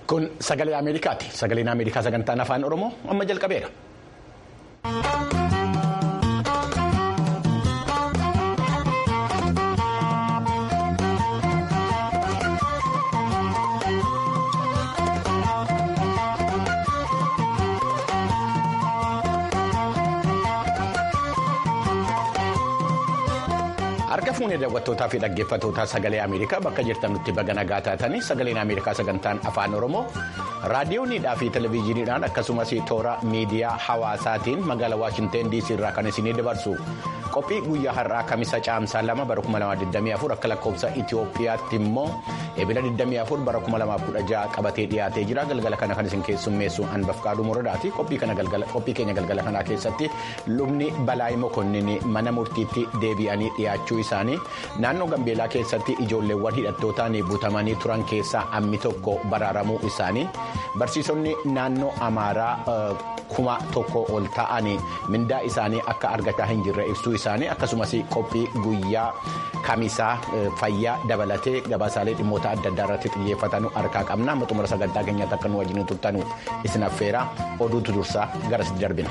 Kun sagalee Ameerikaati. Sagaleen Ameerikaa sagantaan afaan Oromoo amma jalqabeera. Harka fuunee daawwattootaa fi dhaggeeffattootaa sagalee Ameerikaa bakka jirtanutti baga nagaa taatanii sagaleen Ameerikaa sagantaan afaan Oromoo raadiyooniidhaa fi televezyiiniidhaan akkasumas toora miidiyaa hawaasaatiin magaalaa Waashinteen DC irraa kan isinii dabarsu qophii guyyaa har'aa kamisa caamsaa lama bara 2024 akka lakkoofsa Itoophiyaatti immoo eebila 24 bara 2016 qabatee dhiyaatee jira galgala kana kan isin keessummeessu Anbafqaaduu Moradaati qophii keenya galgala kanaa keessatti lubni Balaayii Mokonnin mana murtiitti deebi'anii dhiyaachuu isaanii naannoo Gambeelaa keessatti ijoolleewwan hidhattootaan butamanii turan keessaa ammi tokko baraaramuu isaanii barsiisonni naannoo Amaaraa kuma tokko ol ta'anii mindaa isaanii akka argataa hin jirre ibsuu isaanii akkasumas qophii guyyaa kamisaa fayyaa dabalatee gabaasaalee dhimmoota adda addaa irratti xiyyeeffatanu harkaa qabna amma xumura sagantaa keenyaatti akka nu wajjin turtanu isin affeera oduutu dursaa garas darbina.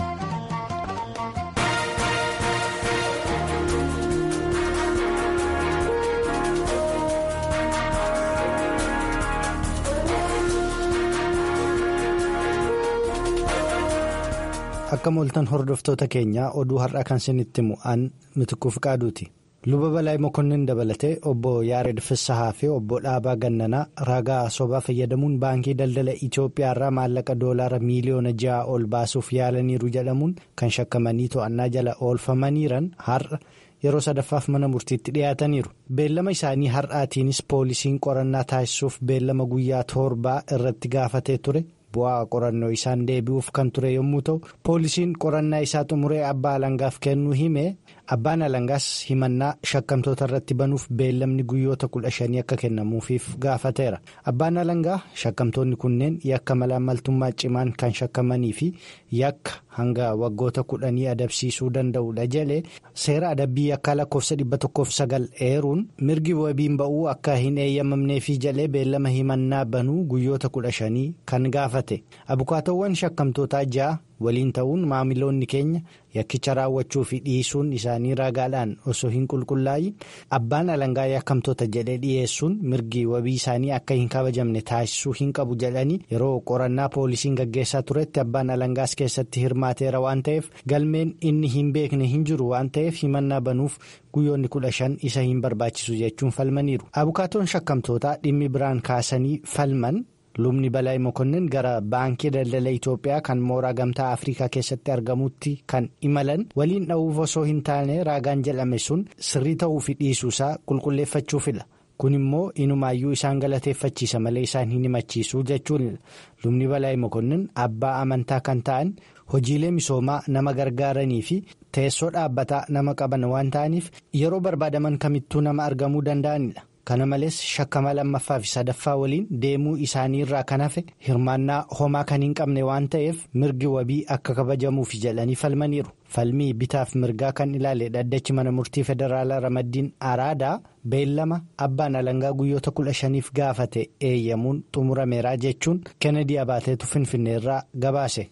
akka mooltan hordoftoota keenyaa oduu har'aa kan isinitti mu'an mitikuu fiqaaduuti luba balaay mokonnin dabalatee obbo yaared fissahaa fi obbo dhaabaa gannanaa ragaa sobaa fayyadamuun baankii daldala itiyoophiyaa irraa maallaqa doolaara miiliyoona ja'a ol baasuuf yaalaniiru jedhamuun kan shakkamanii to'annaa jala oolfamaniiran har'a yeroo sadaffaaf mana murtiitti dhiyaataniiru beellama isaanii har'aatiinis poolisiin qorannaa taasisuuf beellama guyyaa torbaa irratti gaafatee ture. bu'aa qorannoo isaan deebi'uuf kan ture yommuu ta'u poolisiin qorannaa isaa xumuree abbaa alangaaf kennuu hime abbaan alangaas himannaa shakkamtoota irratti banuuf beellamni guyyoota kudha shanii akka kennamuufiif gaafateera abbaan alangaa shakkamtoonni kunneen yakka malaammaltummaa cimaan kan shakkamanii fi yakka hanga waggoota kudhanii adabsiisuu danda'udha jedhe seera adabbii yakkaa lakkoofsa dhibba tokkoof sagal eeruun mirgi wabiin ba'uu akka hin eeyyamamneefi jedhee beellama himannaa banuu guyyoota kudha shanii kan gaafate abukaatawwan shakkamtootaa ja'a waliin ta'uun maamiloonni keenya yakkicha raawwachuu fi dhiisuun isaanii ragaadhaan osoo hin qulqullaa'in abbaan alangaa yakkamtoota jedhee dhiyeessuun mirgi wabii isaanii akka hin kabajamne taasisuu hin qabu jedhanii yeroo qorannaa poolisiin gaggeessaa turetti abbaan alangaas keessatti hirmaateera waan ta'eef galmeen inni hin beekne hin jiru waan ta'eef himannaa banuuf guyyoonni kudha shan isa hin barbaachisu jechuun falmaniiru abukaatoon shakkamtootaa dhimmi biraan kaasanii falman. lubni balaay mokonnin gara baankii daldala itiyoophiyaa kan mooraa gamtaa afrikaa keessatti argamutti kan imalan waliin dha'uuf osoo hin taane raagaan jedhame sun sirrii ta'uu fi dhiisuusaa qulqulleeffachuufidha kun immoo inumaayyuu isaan galateeffachiisa malee isaan hin himachiisu jechuun lubni balaay mokonnin abbaa amantaa kan ta'an hojiilee misoomaa nama gargaaranii fi teessoo dhaabbataa nama qaban waan ta'aniif yeroo barbaadaman kamittuu nama argamuu danda'anidha. kana malees shakkama lammaffaa fi sadaffaa waliin deemuu isaanii irraa kan hafe hirmaannaa homaa kan hin qabne waan ta'eef mirgi wabii akka kabajamuuf jedhanii falmaniiru falmii bitaaf mirgaa kan ilaale dhaddachi mana murtii federaalaa ramaddiin araadaa beellama abbaan alangaa guyyoota kudha shaniif gaafate eeyyamuun xumurameeraa jechuun kennedy abaateetu finfinneerraa gabaase.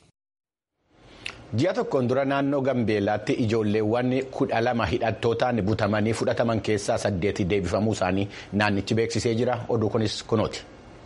ji'a tokkoon dura naannoo gambeelaatti ijoolleewwan kudha lama hidhattootaan butamanii fudhataman keessaa saddeeti deebifamuu isaanii naannichi beeksisee jira oduu kunis kunooti.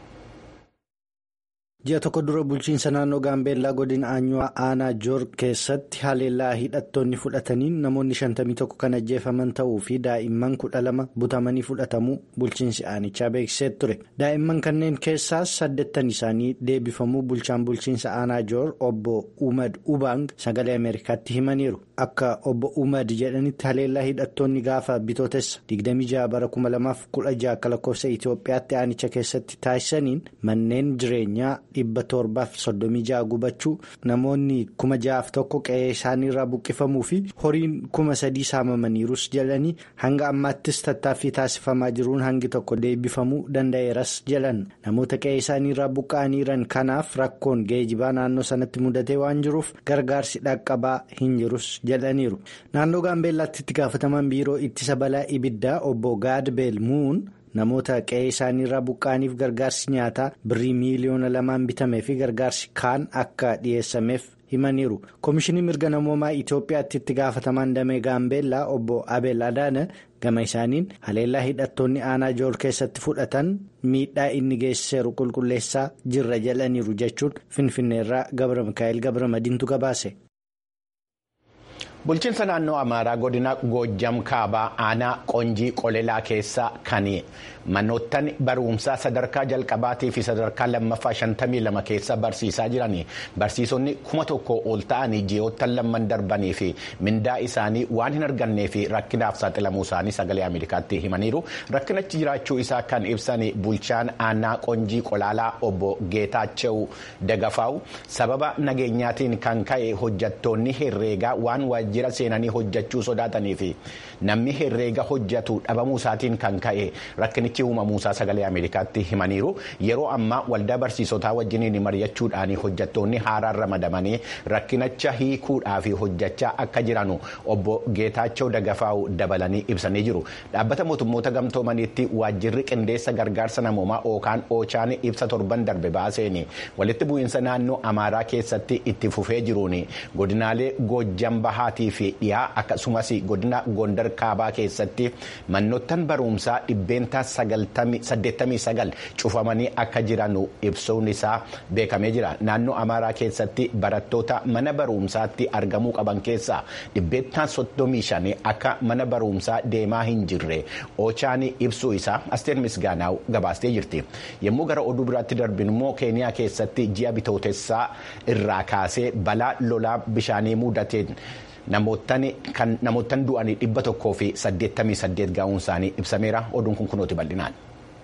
ji'a tokko dura bulchiinsa naannoo gaambeellaa godina aanyuwaa aanaa joor keessatti haleellaa hidhattoonni fudhataniin namoonni 51 kan ajjeefaman ta'uu fi daa'imman 12 butamanii fudhatamuu bulchiinsi aanichaa beeksisee ture daa'imman kanneen keessaas saddeettan isaanii deebifamuu bulchaan bulchiinsa aanaa joor obbo umad ubang sagalee ameerikaatti himaniiru akka obbo umad jedhanitti haleellaa hidhattoonni gaafa bitootessa 26 bara 2016 akka lakkoofsa itiyoophiyaatti aanicha keessatti taasisaniin manneen jireenyaa. dhibba torbaaf soddomii ja'a gubachuu namoonni kuma ja'aaf tokko qe'ee isaaniirraa buqqifamuu fi horiin kuma sadii saamamaniirus jedhanii hanga ammaattis tattaaffii taasifamaa jiruun hangi tokko deebifamuu danda'eeras jedhan namoota qe'ee isaaniirraa buqqa'aniiran kanaaf rakkoon geejibaa naannoo sanatti mudatee waan jiruuf gargaarsi dhaqqabaa hin jirus jedhaniiru naannoo gaambeellaatti itti gaafataman biiroo ittisa balaa ibiddaa obbo gaadbeel muun. namoota qe'ee isaaniirraa buqqaaniif gargaarsi nyaataa birrii miiliyoona lamaan bitamee fi gargaarsi kaan akka dhiyeessameef himaniiru koomishinii mirga namoomaa itiyoophiyaatti itti gaafatamaan damee gaambeellaa obbo abel adaana gama isaaniin haleellaa hidhattoonni aanaa jool keessatti fudhatan miidhaa inni geessiseeru qulqulleessaa jirra jedhaniiru jechuun finfinneerraa gabra mikaa'el gabra madiintu gabaase. bulchiinsa naannoo amaaraa godina goojjam kaabaa aanaa qonjii qolelaa keessa kan manoottan barumsaa sadarkaa jalqabaatii fi sadarkaa lammaffaa 52 keessa barsiisaa jiran barsiisonni kuma tokko ol ta'anii ji'oottan lamman darbanii fi mindaa isaanii waan hin argannee fi rakkinaaf saaxilamuu isaanii sagalee ameerikaatti himaniiru rakkinachi jiraachuu isaa kan ibsan bulchaan aanaa qonjii qolaalaa obbo geetaachew dagafaa'u sababa nageenyaatiin kan ka'e hojjattoonni herreegaa waan waajjira seenanii hojjachuu sodaatanii fi namni herreega hojjatu dhabamuu isaatiin kan ka'e rakkinichi uumamuu isaa sagalee ameerikaatti himaniiru yeroo ammaa waldaa barsiisotaa wajjiniin mari'achuudhaan hojjattoonni haaraan ramadamanii rakkinicha hiikuudhaaf hojjachaa akka jiranu obbo geetaachoo dagafaa'u dabalanii ibsanii jiru dhaabbata mootummoota gamtoomaniitti waajjirri qindeessa gargaarsa namoomaa ookaan oochaan ibsa torban darbe baaseen walitti bu'iinsa naannoo amaaraa keessatti itti fufee jiruun godinaalee goojjam bahaatii fi dhiyaa akkasumas godina gondar kaabaa keessatti manoottan barumsaa dhibbeentaa 89 cufamanii akka jiran ibsuun isaa beekamee jira naannoo amaaraa keessatti barattoota mana barumsaatti argamuu qaban keessaa dhibbeentaa 35 akka mana barumsaa deemaa hin jirre oochaan ibsuu isaa asteer misgaanaaw gabaastee jirti yommuu gara oduu biraatti darbin immoo keeniyaa keessatti ji'a bitootessaa irraa kaasee balaa lolaa bishaanii mudateen. namoottan du'anii dhibba tokkoo fi saddeettamii saddeet gaa'uun isaanii ibsameera oduun kun kunooti bal'inaan.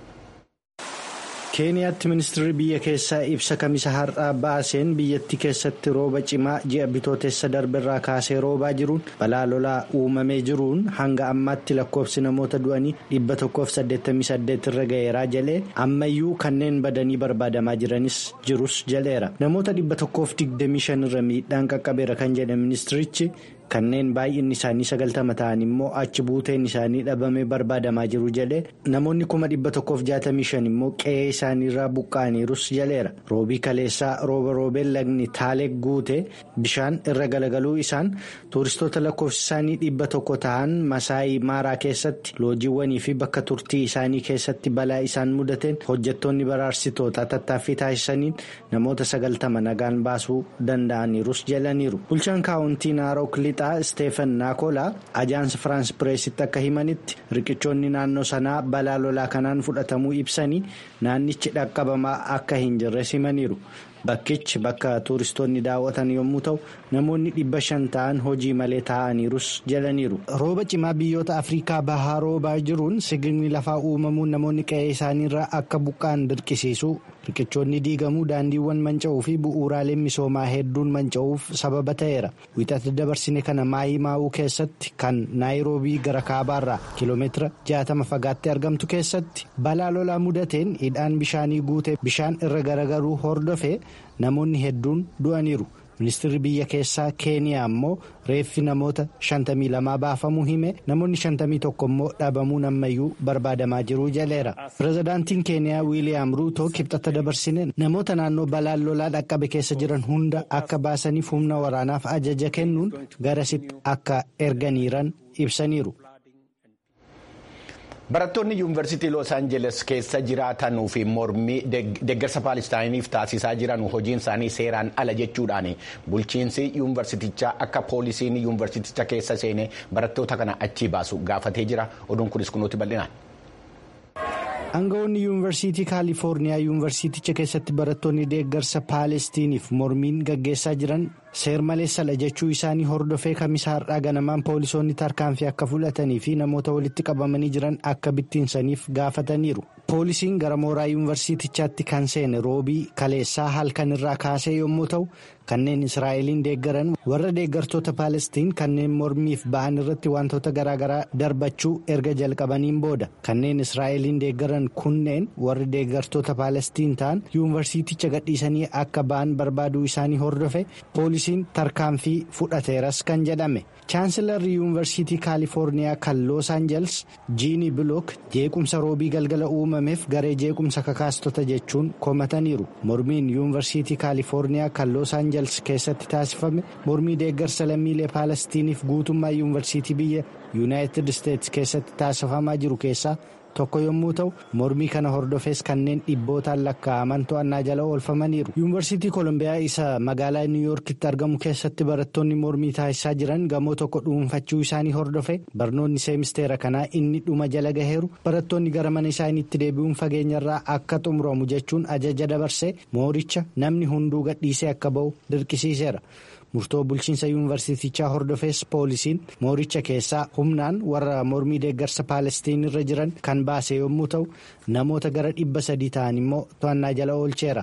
keeniyaatti ministeerri biyya keessaa ibsa kamisa har'aa baaseen biyyattii keessatti rooba cimaa ji'a bitootessa darberraa kaasee roobaa jiruun balaa lolaa uumamee jiruun hanga ammaatti lakkoofsi namoota du'anii dhibba tokkoof saddeettamii saddeet irra ga'eeraa jalee ammayyuu kanneen badanii barbaadamaa jiranis jirus jaleera namoota dhibba tokkoof digdamii shan irra miidhaan qaqqabeera kan jedhe ministirichi. kanneen baay'inni isaanii sagaltama ta'an immoo achi buuteen isaanii dhabamee barbaadamaa jiru jedhe namoonni kuma dhibba tokkoof jaatamii shan immoo qe'ee isaaniirraa buqqa'aniirus jaleera roobii kaleessaa rooba roobeen lagni taalee guute bishaan irra galagaluu isaan tuuristoota lakkoofsi isaanii dhibba tokko ta'an masaayii maaraa keessatti loojiiwwanii fi bakka turtii isaanii keessatti balaa isaan mudateen hojjettoonni baraarsitoota tattaaffii taasisaniin namoota sagaltama nagaan baasuu danda'aniirus jalaniiru bulchaan kaawuntii naaroo Steefan Naakolaa ajaansi Firaans Pireesitti akka himanitti riqichoonni naannoo sanaa balaa lolaa kanaan fudhatamuu ibsanii naannichi dhaqqabamaa akka hin jirres himaniiru. Bakkichi bakka tuuristoonni daawwatan yommuu ta'u namoonni dhibba shan ta'an hojii malee taa'aniirus jalaniiru. Rooba cimaa biyyoota Afrikaa bahaa roobaa jiruun sigigni lafaa uumamuun namoonni qe'ee isaaniirraa akka buqqa'an dirqisiisu. riqichoonni diigamuu daandiiwwan manca'uu fi bu'uuraaleen misoomaa hedduun manca'uuf sababa ta'eera wixata dabarsine kana maayii maa'uu keessatti kan naayiroobii gara kaabaarraa kiiloomeetira 60 fagaattee argamtu keessatti balaa lolaa mudateen hidhaan bishaanii guutee bishaan irra garagaruu hordofee namoonni hedduun du'aniiru. ministeerri biyya keessaa keeniyaa immoo reeffi namoota 52 baafamuu hime namoonni 51 immoo dhabamuun ammayyuu barbaadamaa jiru jaleera pirezidaantiin keeniyaa wiiliyaam ruutoo kibxata dabarsine namoota naannoo balaan lolaa dhaqqabe keessa jiran hunda akka baasaniif humna waraanaaf ajaja kennuun garasitti akka erganiiran ibsaniiru. barattoonni yuunivarsiitii los aanjeles keessa jiraatanuu fi mormii deeggarsa paalistaayiniif taasisaa jiran hojiin isaanii seeraan ala jechuudhaan bulchiinsi yuunivarsiitichaa akka poolisiin yuunivarsiiticha keessa seenee barattoota kana achii baasu gaafatee jira oduun kunis kunuuti bal'inaan. Aangawoonni yuunivarsiitii kaalifoorniyaa yuunivarsiiticha keessatti barattoonni deeggarsa paalestiniif mormiin gaggeessaa jiran seermaleessadha jechuu isaanii hordofee kamisa har'aa ganamaan poolisoonni tarkaanfii akka fudhatanii fi namoota walitti qabamanii jiran akka bittinsaniif gaafataniiru. poolisiin gara mooraa yuunivarsiitichaatti kan seene roobii kaleessaa halkan irraa kaasee yommuu ta'u kanneen israa'eliin deeggaran warra deeggartoota paalestiin kanneen mormiif ba'an irratti wantoota garaagaraa darbachuu erga jalqabaniin booda kanneen israa'eliin deeggaran kunneen warri deeggartoota paalestiin ta'an yuunivarsiiticha gadhiisanii akka ba'an barbaaduu isaanii hordofe poolisiin tarkaanfii fudhateeras kan jedhame chaansilarri yuunivarsiitii kaalifoorniyaa kan loos aanjels jiini bilook jeequmsa roobii galgala uumameef garee jeequmsa kakaastota jechuun komataniiru mormiin yuunivarsiitii kaalifoorniyaa kan loos aanjels keessatti taasifame mormii deeggarsa lammiilee paalestiiniif guutummaa yuunivarsiitii biyya yuunaayitid isteetsi keessatti taasifamaa jiru keessaa. tokko yommuu ta'u mormii kana hordofees kanneen dhibbootaan lakkaa'aman to'annaa jala oolfamaniiru yuunivarsiitii koolombiyaa isa magaalaa niwuyoorkitti argamu keessatti barattoonni mormii taasisaa jiran gamoo tokko dhuunfachuu isaanii hordofe barnoonni seemisteera kanaa inni dhuma jala gaheeru barattoonni gara mana isaaniitti deebi'uun fageenyarraa akka xumuramu jechuun ajaja dabarsee mooricha namni hunduu gadhiisee akka ba'u dirqisiiseera. murtoo bulchiinsa yuunivarsiitichaa hordofees poolisiin mooricha keessaa humnaan warra mormii deeggarsa paalestiin irra jiran kan baase yommuu ta'u namoota gara dhibba sadii ta'an immoo to'annaa jala oolcheera.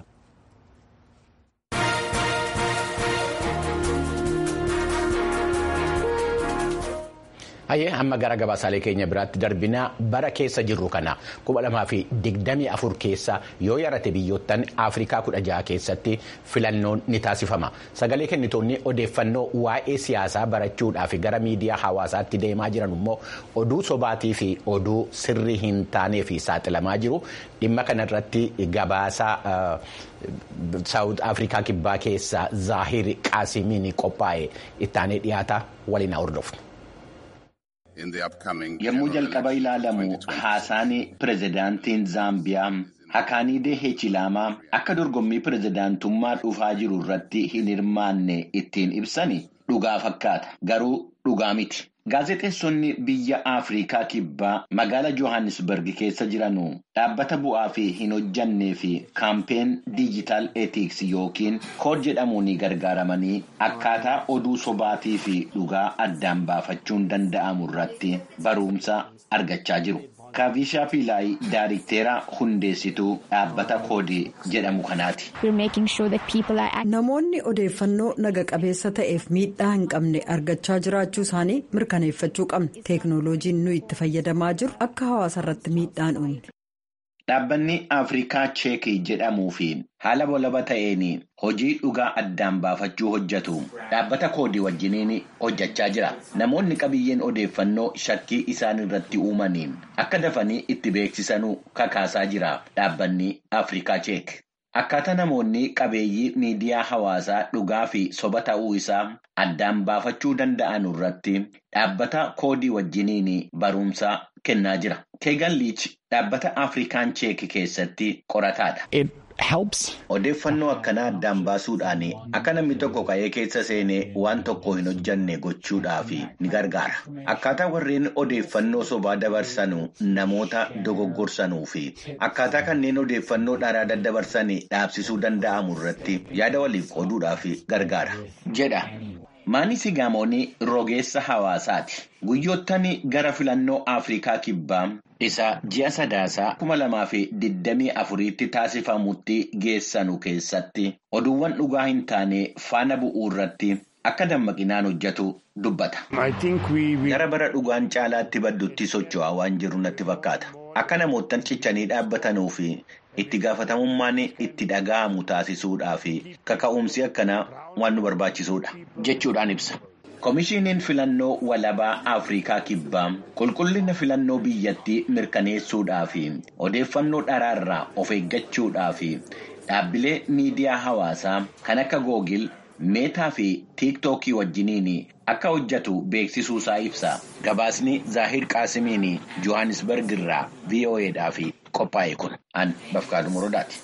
Hayyee amma gara gabaasaalee keenya biraatti darbinaa bara keessa jirru kana kuma lamaa fi digdamii afur keessa yoo yarate biyyoottan Afrikaa kudha jaha keessatti filannoon ni taasifama. Sagalee kennitoonni odeeffannoo waa'ee siyaasaa barachuudhaaf gara miidiyaa hawaasaatti deemaa jiran immoo oduu sobaatii fi oduu sirrii hin taanee fi saaxilamaa jiru. Dhimma kanarratti gabaasaa Saawud Afrikaa kibbaa keessaa Zaahir Qaasimiin qophaa'e ittaanee dhiyaata waliin hordofna. Yommuu jalqaba ilaalamu haasaan pirezidaantiin Zaambiyaa Hakaaniidee Heechilaamaa akka dorgommii pirezidaantummaa dhufaa jiru irratti hin hirmaanne ittiin ibsani dhugaa fakkaata. Garuu dhugaa miti. Gaazexeessonni biyya Afrikaa kibbaa magaala Johannesburg keessa jiranu dhaabbata bu'aa fi hin hojjannee fi kaampeen diijitaal etiks yookiin kood jedhamuun gargaaramanii akkaataa oduu sobaatii fi dhugaa addaan baafachuun danda'amu irratti barumsa argachaa jiru. Kaavishaa Piilaayi Daayirikteera hundeessituu dhaabbata koodii jedhamu kanaati. Namoonni odeeffannoo naga qabeessa ta'eef miidhaa hin qabne argachaa jiraachuu isaanii mirkaneeffachuu qabna. Teeknooloojiin nuyi itti fayyadamaa jiru akka hawaasa irratti miidhaa hin uumne. Dhaabbanni Afrikaa Cheekii jedhamuu fi haala walaba ta'een hojii dhugaa addaan baafachuu hojjetu dhaabbata koodii wajjiniin hojjechaa jira. Namoonni qabiyyeen odeeffannoo shakkii isaan irratti uumaniin akka dafanii itti beeksisanuu kakaasaa jira dhaabbanni Afrikaa Cheek. Akkaataa namoonni qabeeyyii miidiyaa hawaasaa dhugaa fi soba ta'uu isaa addaan baafachuu danda'an irratti dhaabbata koodii wajjiniin barumsa kennaa jira. Keegan Liich dhaabbata Afrikaan Cheek keessatti qorataadha. Odeeffannoo akkanaa addaan baasuudhaan akka namni tokko ka'ee keessa seenee waan tokko hin hojjanne gochuudhaaf ni gargaara. Akkaataa warreen odeeffannoo sobaa dabarsanu namoota dogoggorsanuu fi akkaataa kanneen odeeffannoo dharaa daddabarsan dhaabsisuu danda'amu irratti yaada waliif qooduudhaaf gargaara. Jedha. Maanisi Gaamoon rogeessa hawaasaati. Guyyoottan gara filannoo Afrikaa kibbaa isa ji'a sadaasaa kuma lamaa fi digdamii afuriitti taasifamutti geessanu keessatti oduuwwan dhugaa hin taane faana bu'uu irratti akka dammaqinaan hojjetu dubbata. Gara bara dhugaan caalaatti baddutti socho'aa waan jiru natti fakkaata. Akka namoottan cichanii dhaabbatanuu fi itti gaafatamummaan itti dhaga'amu taasisuudhaa fi kaka'umsi akkanaa waan nu barbaachisuudha jechuudhaan ibsa. Komishiiniin filannoo walabaa Afrikaa kibbaa qulqullina filannoo biyyattii mirkaneessuudhaa fi odeeffannoo dharaarraa of eeggachuudhaa fi dhaabbilee miidiyaa hawaasaa kan akka googil meetaa fi tiiktookii wajjiniin akka hojjetu beeksisuusaa ibsa. Gabaasni Zaahir Qaasimiin Johannesburg irraa VOAdhaaf qophaa'e kun an Bafqaaduu Morodaati.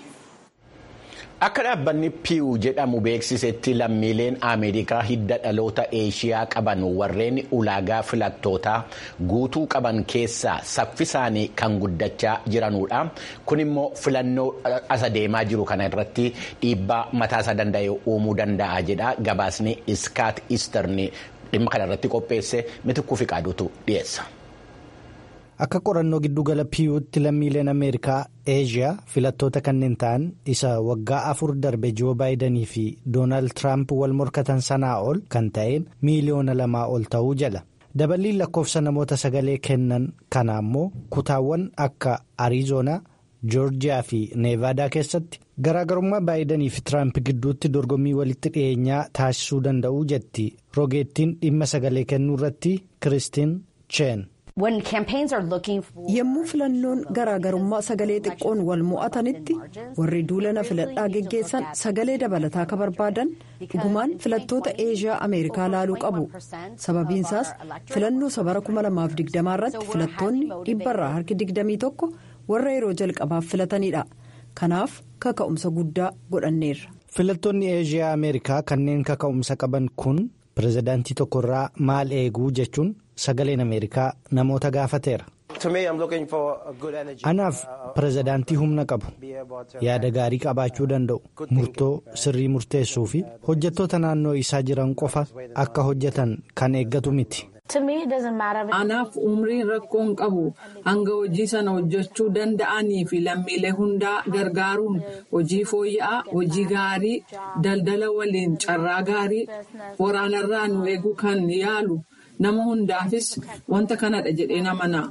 Akka dhaabbanni piiw jedhamu beeksisetti lammiileen Ameerikaa hidda dhaloota Eeshiyaa qaban warreen ulaagaa filattootaa guutuu qaban keessaa saffisaanii kan guddachaa jiranudha. Kun immoo filannoo as deemaa jiru kana irratti dhiibbaa mataasaa danda'e uumuu danda'a jedha. Gabaasni Iskaat Isterni dhimma kana irratti qopheesse mitikkuu fi qaaduutu dhiyeessa. Akka qorannoo giddugala piiyuutti lammiileen Ameerikaa Eeshiyaa filattoota kanneen ta'an isa waggaa afur darbe Joo Baayidanii fi Doonaald Tiraamp wal morkatan sanaa ol kan ta'een miiliyoona lamaa ol ta'uu jala. Daballiin lakkoofsa namoota sagalee kennan kana ammoo kutaawwan akka Ariizoonaa, Joorjiyaa fi Neevaadaa keessatti garaagarummaa baayidanii fi tiraamp gidduutti dorgommii walitti dhiyeenyaa taasisuu danda'u jetti roogeettiin dhimma sagalee kennuu irratti kiristiin cheen. yommuu filannoon garaagarummaa sagalee xiqqoon wal mo'atanitti warri duulana filadhaa geggeessan sagalee dabalataa akka barbaadan dhugumaan filattoota eeshiyaa ameerikaa laaluu qabu sababiinsaas filannoo sabara 2020 irratti filattoonni dhibbarraa harki 21 warra yeroo jalqabaaf filatanidha kanaaf kaka'umsa guddaa godhanneerra. filattoonni eeshiyaa ameerikaa kanneen kaka'umsa qaban kun pirezidaantii tokkorraa maal eeguu jechuun sagaleen ameerikaa namoota gaafateera. anaaf pirezidaantii humna qabu yaada gaarii qabaachuu danda'u murtoo sirrii murteessuu fi hojjettoota naannoo isaa jiran qofa akka hojjetan kan eeggatu miti. anaaf umriin rakkoo hin qabu hanga hojii sana hojjechuu danda'anii fi lammiilee hundaa gargaaruun hojii fooyya'aa hojii gaarii daldala waliin carraa gaarii waraanarraa nu eeguu kan yaalu nama hundaafis wanta kanadha jedhee amana.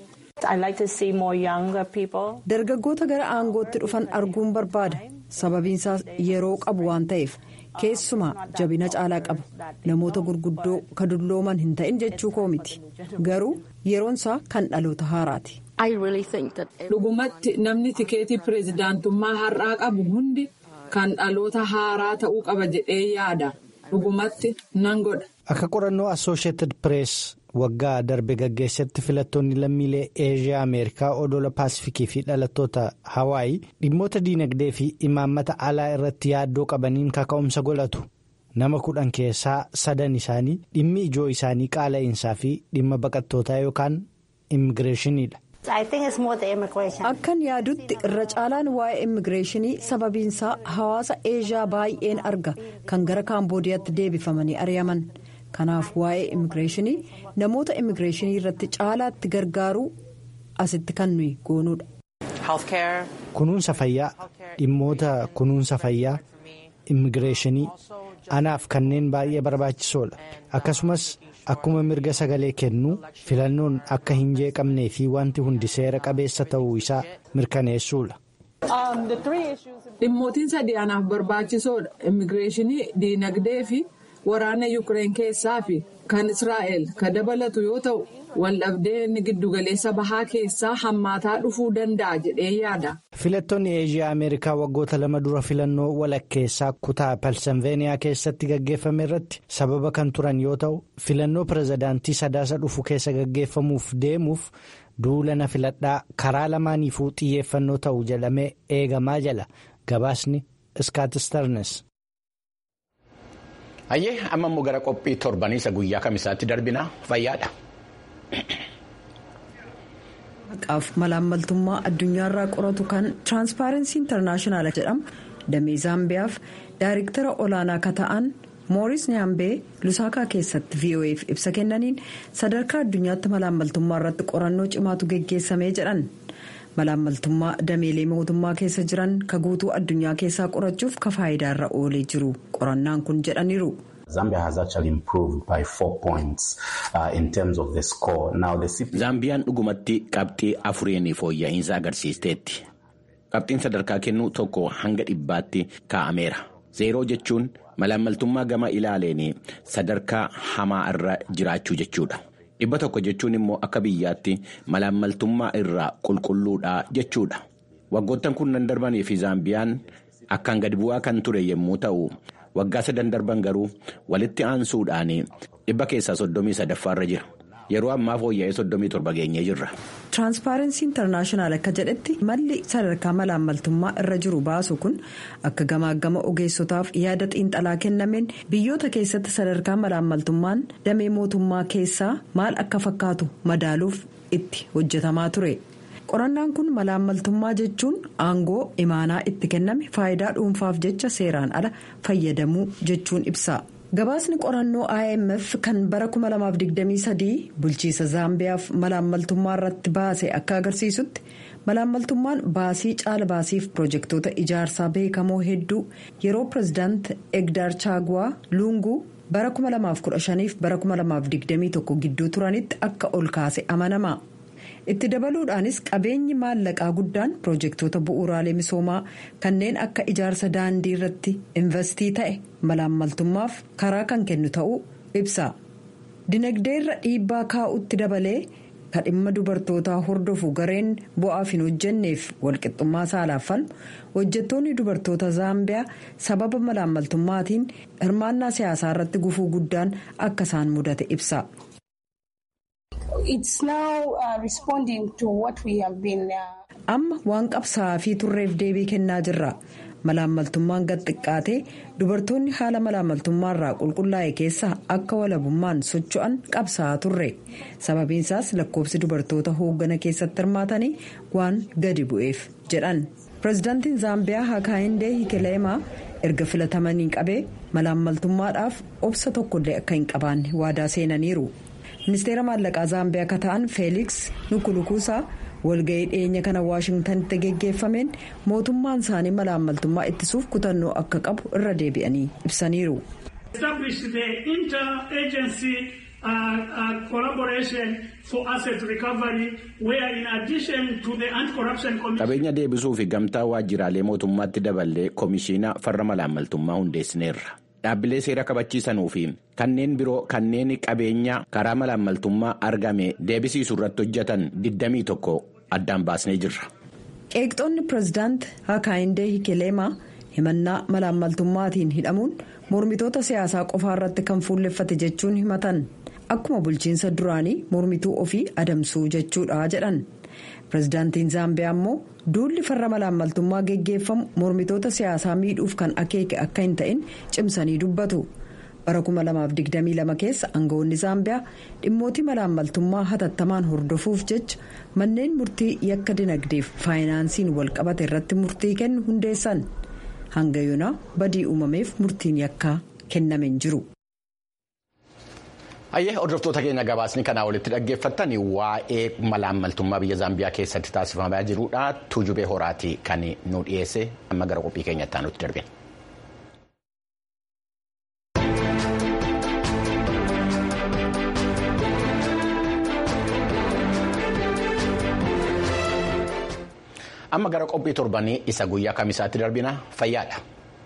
dargaggoota gara aangootti dhufan arguun barbaada sababiinsaas yeroo qabu waan ta'eef. keessumaa jabina caalaa qaba namoota gurguddoo ka dullooman hin ta'in jechuu koo miti garuu yeroonsaa kan dhaloota haaraati. dhugumatti namni tikeetii pireezidaantummaa har'aa qabu hundi kan dhaloota haaraa ta'uu qaba jedhee yaada dhugumatti nan godha. akka qorannoo assooshieted pirees waggaa darbe gaggeessetti filattoonni lammiilee eeshiyaa ameerikaa odola paasifikii fi dhalattoota hawaayii dhimmoota diinagdee fi imaammata alaa irratti yaaddoo qabaniin kaka'umsa godhatu nama kudhan keessaa sadan isaanii dhimmi ijoo isaanii qaala'insaa fi dhimma baqattootaa yookaan immigireeshiniidha. akkan yaadutti irra caalaan waa'ee immigireeshinii sababiinsaa hawaasa eeshiyaa baay'een arga kan gara kaamboodiyaatti deebifamanii ari'aman. kanaaf waa'ee immigireeshinii namoota immigireeshinii irratti caalaatti gargaaruu asitti kan nuyi goonuudha. kunuunsa fayyaa dhimmoota kunuunsa fayyaa immigireeshinii anaaf kanneen baay'ee barbaachisoodha akkasumas akkuma mirga sagalee kennuu filannoon akka hin jeeqamnee fi wanti hundi seera qabeessa ta'uu isaa mirkaneessuudha. dhimmootiin sadii anaaf barbaachisoodha immigireeshinii diinagdee fi. waraana yuukireen keessaa fi kan israa'el ka dabalatu yoo ta'u waldhabdeen giddugaleessa bahaa keessaa hammaataa dhufuu danda'a jedhee yaada. filattoonni eeshiyaa ameerikaa waggoota lama dura filannoo walakkeessaa kutaa pensilveeniyaa keessatti gaggeeffame irratti sababa kan turan yoo ta'u filannoo pirezidaantii sadaasa dhufu keessa gaggeeffamuuf deemuuf duulana filadhaa karaa lamaaniifuu xiyyeeffannoo ta'u jedhamee eegamaa jala gabaasni iskaatistarnes. Hayyee amma immoo gara qophii torbanii isa guyyaa kamisaatti darbina fayyaadha. Maqaaf malaammaltummaa addunyaarraa qoratu kan tiraanspaarensii intarnaashinaal jedhamu damee zaambiyaaf daayiriktara olaanaa akka ta'an mooris nyaambee lusaakaa keessatti vo'eef ibsa kennaniin sadarkaa addunyaatti malaammaltummaa irratti qorannoo cimaatu geggeessamee jedhan. malaammaltummaa dameelee mootummaa keessa jiran ka guutuu addunyaa keessaa qorachuuf ka faayidaarra oolee jiru qorannaan kun jedhaniiru. Zaambiyaan dhugumatti qabxii afuriin fooyya'insa agarsiisteetti. Qabxiin sadarkaa kennuu tokko hanga dhibbaatti kaa'ameera. Zeeroo jechuun malaammaltummaa gama ilaaleen sadarkaa hamaa irra jiraachuu jechuudha. dhibba tokko jechuun immoo akka biyyaatti malaammaltummaa irraa qulqulluudha jechuudha waggoottan kunnan darbanii fi zaambiyaan akkaan gadi bu'aa kan ture yommuu ta'u waggaa sadan darban garuu walitti aansuudhaan dhibba keessaa soddomii sadaffaarra jira yeroo ammaa fooyya'ee soddomii torba geenyee jirra. tiraanspaarensii intarnaashinaal akka jedhetti malli sadarkaa malaammaltummaa irra jiru baasu kun akka gamaagama ogeessotaaf yaada xiinxalaa kennameen biyyoota keessatti sadarkaa malaammaltummaan damee mootummaa keessaa maal akka fakkaatu madaaluuf itti hojjetamaa ture qorannaan kun malaammaltummaa jechuun aangoo imaanaa itti kenname faayidaa dhuunfaaf jecha seeraan ala fayyadamuu jechuun ibsa. gabaasni qorannoo imf kan bara 2023 bulchiisa zaambiyaaf malaammaltummaa irratti baase akka agarsiisutti malaammaltummaan baasii caala baasiif pirojektoota ijaarsaa beekamoo hedduu yeroo pirezidaant egdaar chaagwaa luunguu bara 2015 fi bara 2021 gidduu turanitti akka ol kaase amanama itti dabaluudhaanis qabeenyi maallaqaa guddaan piroojeektoota bu'uuraalee misoomaa kanneen akka ijaarsa daandii irratti investii ta'e malaammaltummaaf karaa kan kennu ta'uu ibsa dinagdee irra dhiibbaa kaa'utti dabalee kan dhimma dubartootaa hordofu gareen bu'aaf hin hojjenneef walqixxummaa saalaaf falmu hojjettoonni dubartoota zaambiyaa sababa malaammaltummaatiin hirmaannaa siyaasaa irratti gufuu guddaan akka isaan mudate ibsa. amma waan qabsaa'aa fi turreef deebii kennaa jirra malaammaltummaan gad xiqqaatee dubartoonni haala malaammaltummaarraa qulqullaa'e keessa akka walabummaan socho'an qabsaa'aa turre sababiinsaas lakkoofsi dubartoota hooggana keessatti hirmaatanii waan gadi bu'eef jedhan pireezidaantiin zaambiyaa hakaayindee hikeleemaa erga filatamanii qabee malaammaltummaadhaaf obsa tokkollee akka hin qabaanne waadaa seenaniiru ministeera maallaqaa zaambiyaa akka ta'an feeliks nukulukuusaa. walga'ii dhiyeenya kana waashingtanitti geggeeffameen mootummaan isaanii malaammaltummaa ittisuuf kutannoo akka qabu irra deebi'anii ibsaniiru. qabeenya deebisuu fi gamtaa waajjiraalee mootummaatti daballee komishiina farra malaammaltummaa hundeessineerra. dhaabbilee seera kabachiisanuu fi kanneen biroo kanneen qabeenya karaa malaammaltummaa argame deebisiisuu irratti hojjetan 21 addaan baasnee jirra. qeeqxoonni pireezidaant hakaayindee hikeleemaa himannaa malaammaltummaatiin hidhamuun mormitoota siyaasaa qofaa irratti kan fuulleffate jechuun himatan akkuma bulchiinsa duraanii mormituu ofii adamsuu jechuudha jedhan. pireezidaantiin zaambiyaa immoo duulli farra malaammaltummaa geggeeffamu mormitoota siyaasaa miidhuuf kan akeeke akka hin ta'in cimsanii dubbatu bara 2022 keessa aangawoonni zaambiyaa dhimmootii malaammaltummaa hatattamaan hordofuuf jecha manneen murtii yakka dinagdeef faayinaansiin walqabate irratti murtii kennu hundeessan hanga yoonaa badii uumameef murtiin yakkaa kenname hin jiru. Hayyee hordoftoota keenya gabaasni kanaa walitti dhaggeeffattan waa'ee malaammaltummaa biyya Zaambiyaa keessatti taasifamaa jirudha. Tuujubee horaati kan nu dhiyeesse amma gara qophii keenyatti aanutti darbina. Amma gara qophii torbanii isa guyyaa kamisaatti darbina fayyaadha.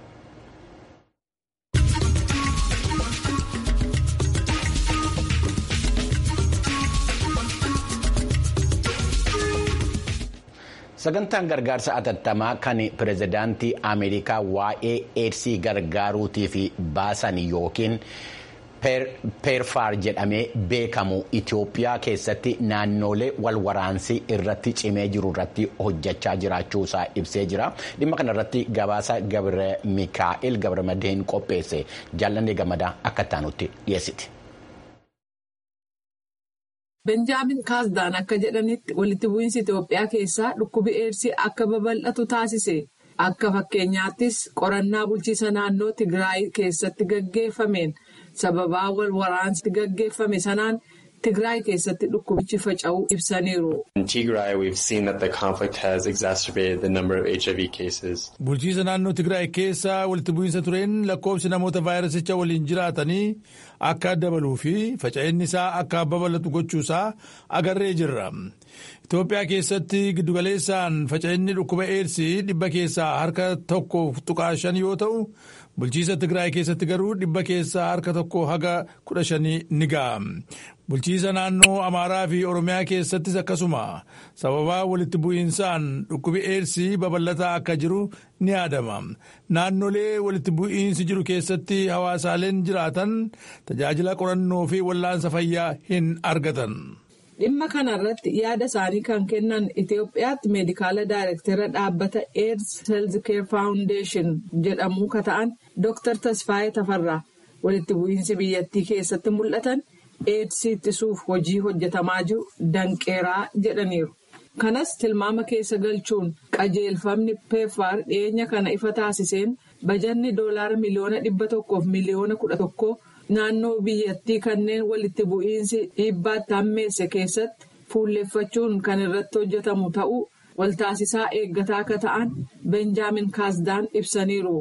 sagantaan gargaarsa atattamaa kan pireezidaantii ameerikaa waa'ee eedsii gargaaruutiif baasan yookiin peerfaar jedhamee beekamu itiyoophiyaa keessatti naannolee walwaraansii irratti cimee jiru irratti hojjechaa jiraachuusaa ibsee jira dhimma kana irratti gabaasa gabre mikaa'el gabramadeen qopheesse jaallanee gammadaa akka taanutti dhiyeessiti. benjaamin kaasdaan akka jedhanitti walitti bu'iinsi itiyoophiyaa keessaa dhukkubi eedsii akka babal'atu taasise akka fakkeenyaattis qorannaa bulchiisa naannoo tigraay keessatti gaggeeffameen sababaa wal waraansi gaggeeffame sanaan tigraay keessatti dhukkubichi faca'uu ibsaniiru. bulchiisa naannoo tigraay keessaa walitti bu'iinsa tureen lakkoofsi namoota vaayirasicha waliin jiraatanii akka dabaluu fi faca'inni isaa akka babal'atu gochuusaa agarree jirra. Itoophiyaa keessatti giddugaleessaan faca'inni dhukkuba eedsii dhibba keessaa harka tokko tuqaa shan yoo ta'u bulchiisa tigraay keessatti garuu dhibba keessaa harka tokko haga kudha shanii ni ga'a. Bulchiisa naannoo Amaaraa fi Oromiyaa keessattis akkasuma sababaa walitti bu'iinsaan dhukkubi eedsii babal'ataa akka jiru ni yaadama. Naannolee walitti bu'iinsi jiru keessatti hawaasaaleen jiraatan tajaajila qorannoo fi wallaansa fayyaa hin argatan. Dhimma kanarratti yaada isaanii kan kennan Itoophiyaatti meedikaala daayirektara dhaabbata AIDS Health Care Foundation jedhamu ka ta'an Dr. Tasfaayee Tafarraa walitti bu'iinsi biyyattii keessatti mul'atan. eedsii ittisuuf hojii hojjetamaa jiru danqeeraa jedhaniiru. Kanas tilmaama keessa galchuun qajeelfamni peeffaar dhiyeenya kana ifa taasiseen bajanni doolaara miliyoona dhibba tokkoof miliyoona kudha tokkoo naannoo biyyattii kanneen walitti bu'iinsi dhiibbaatti hammeesse keessatti fuulleeffachuun kan irratti hojjetamu ta'uu waltaasisaa eeggataa akka ta'an benjaamin kaasdaan ibsaniiru.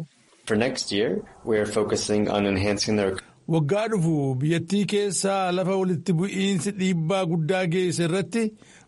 Waggaa dhufu biyyattii keessaa lafa walitti bu'iinsi dhiibbaa guddaa geesse irratti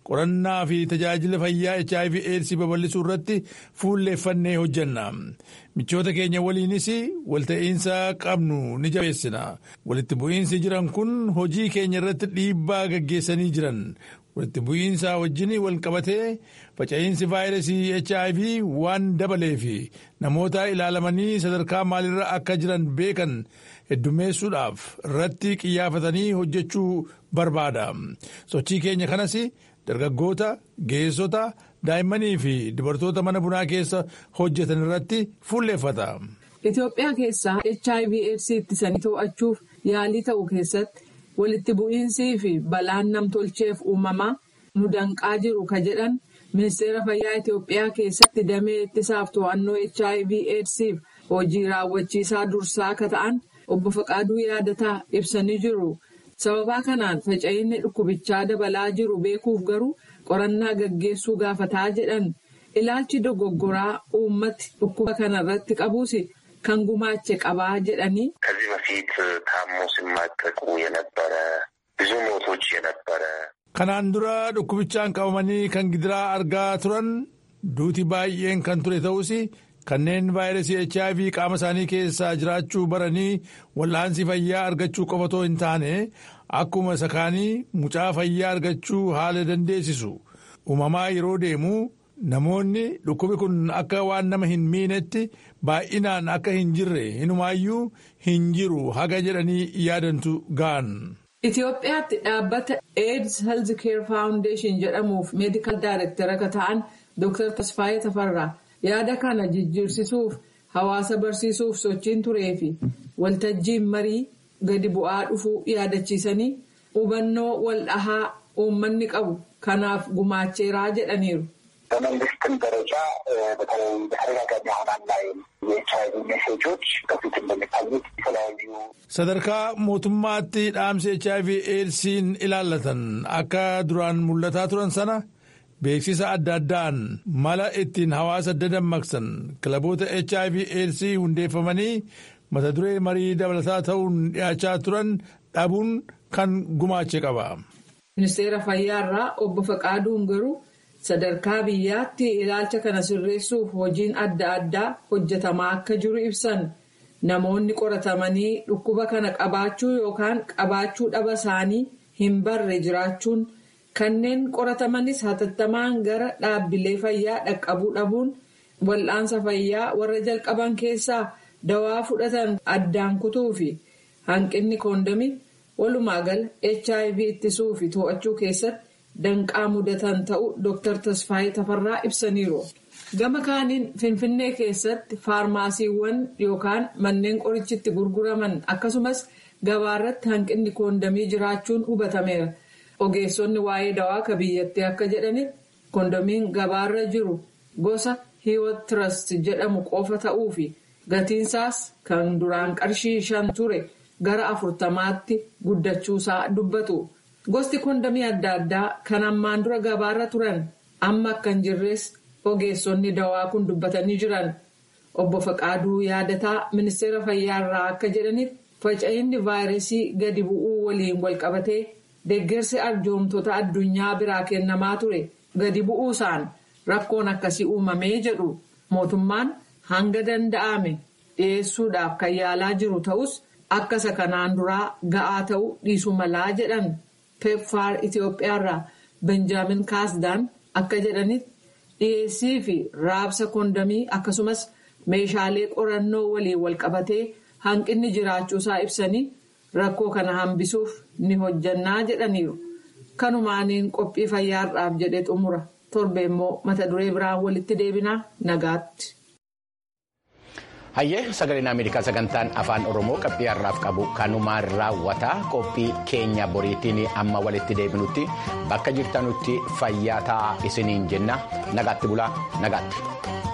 qorannaa fi tajaajila fayyaa hiv aids babal'isuu irratti fuulleeffannee hojjenna michoota keenya waliinis walta'iinsa qabnu ni jabeessina walitti bu'iinsi jiran kun hojii keenya irratti dhiibbaa gaggeessanii jiran walitti bu'iinsa wajjin wal qabatee faca'iinsi vaayirasii hiv waan dabaleef namoota ilaalamanii sadarkaa maalirra akka jiran beekan heddummeessuudhaaf irratti xiyyeeffatanii hojjechuu barbaada sochii keenya kanas dargaggoota geessota daa'immanii fi dubartoota mana bunaa keessa hojjetan irratti fuulleeffata. Itoophiyaa keessaa hiv aids ittisanii to'achuuf yaalii ta'u keessatti walitti bu'iinsii fi balaan namtolcheef uumamaa nu danqaa jiru ka jedhan ministeera fayyaa Itoophiyaa keessatti damee ittisaaf to'annoo hiv aidsiif hojii raawwachiisaa dursaa akka ta'an obbo Faqaaduu yaadataa ibsanii jiru. sababaa kanaan faca'inni dhukkubichaa dabalaa jiru beekuuf garuu qorannaa gaggeessuu gaafataa jedhan ilaalchi dogoggoraa uummati dhukkuba kanarratti qabuus kan gumaache qabaa jedhanii. ከዚህ በፊት ታሞ ሲማቀቁ የነበረ ብዙ ሞቶች የነበረ kanaan dura dhukkubichaan qabamanii kan gidiraa argaa turan duuti baay'een kan ture ta'us kanneen vaayirasii hiv qaama isaanii keessaa jiraachuu baranii wal'aansii fayyaa argachuu qofatoo hin taane akkuma isa kaanii mucaa fayyaa argachuu haala dandeessisu uumamaa yeroo deemu namoonni dhukkubi kun akka waan nama hin miinetti baay'inaan akka hin jirre hinumaayyuu hin jiru haga jedhanii yaadantu ga'an. Itoophiyaatti dhaabbata AIDS Health Care Foundation jedhamuuf meedikaal daayirektara akka ta'an Dr. Tasfaayee Tafarraa yaada kana jijjiirsisuuf hawaasa barsiisuuf sochiin turee fi waltajjiin marii gadi bu'aa dhufuu yaadachiisanii hubannoo wal dhahaa uummanni qabu kanaaf gumaacheeraa jedhaniiru. በመንግስትም ደረጃ በተለይ በተደጋጋሚ አሁን አናይም የኤች አይቪ ሜሴጆች በፊት እንደሚታዩት የተለያዩ sadarkaa mootummaatti dhaamsi hiv eedsiin ilaallatan akka duraan mul'ataa turan sana beeksisa adda addaan mala ittiin hawaasa dadammaqsan kilaboota hiv eedsii hundeeffamanii mata duree marii dabalataa ta'uun dhiyaachaa turan dhabuun kan gumaache qaba. ministeera fayyaarraa obbo Faqaaduun garuu sadarkaa biyyaatti ilaalcha kana sirreessuuf hojiin adda addaa hojjetamaa akka jiru ibsan namoonni qoratamanii dhukkuba kana qabaachuu yookaan qabaachuu dhaba isaanii hin barre jiraachuun kanneen qoratamanis hatattamaan gara dhaabbilee fayyaa dhaqqabuu dhabuun wal'aansa fayyaa warra jalqaban keessaa dawaa fudhatan addaan kutuu fi hanqinni koondamii walumaa gala hiv ittisuu fi to'achuu keessatti. danqaa mudatan ta'uu Dr. Tasfaayee Tafarraa ibsaniiru. Gama kaaniin Finfinnee keessatti faarmaasiiwwan yookaan manneen qorichitti gurguraman akkasumas gabaarratti hanqinni koondamii jiraachuun hubatameera. Ogeessonni waa'ee dawaa ka biyyattii akka jedhanitti koondamiin gabaarra jiru gosa hiiwot trust jedhamu qofa ta'uu fi gatiinsaas kan duraan qarshii shan ture gara afurtamaatti guddachuusaa dubbatu. Gosti koondamii adda addaa kan ammaan dura gabaarra turan amma akka hin jirres ogeessonni dawaa kun dubbatanii jiran. Obbo Faqaaduu yaadataa ministeera fayyaarraa akka jedhanitti faca'inni vaayirasii gadi bu'uu waliin walqabatee deeggarsi arjoomtoota addunyaa biraa kennamaa ture gadi bu'uusaan rakkoon akkasii uumamee jedhu mootummaan hanga danda'ame dhiyeessuudhaaf kan yaalaa jiru ta'us akka isa kanaan duraa ga'aa ta'uu dhiisuu malaa jedhan. pepfaar Itoophiyaarraa Benjaamin Kaasdaan akka jedhanitti dhiyeessii fi raabsa koondamii akkasumas meeshaalee qorannoo waliin walqabatee hanqinni jiraachuusaa ibsanii rakkoo kana hambisuuf ni hojjannaa jedhaniiru. Kanumaaniin qophii fayyaarraaf jedhee xumura torbe immoo mata duree biraan walitti deebinaa nagaatti. Hayyee sagaleen Ameerikaa sagantaan afaan Oromoo qophii har'aaf qabu kanumaan raawwataa qophii keenya boriitiin amma walitti deebinutti bakka jirtanutti fayyaa ta'aa isiniin jenna nagaatti bulaa nagaatti.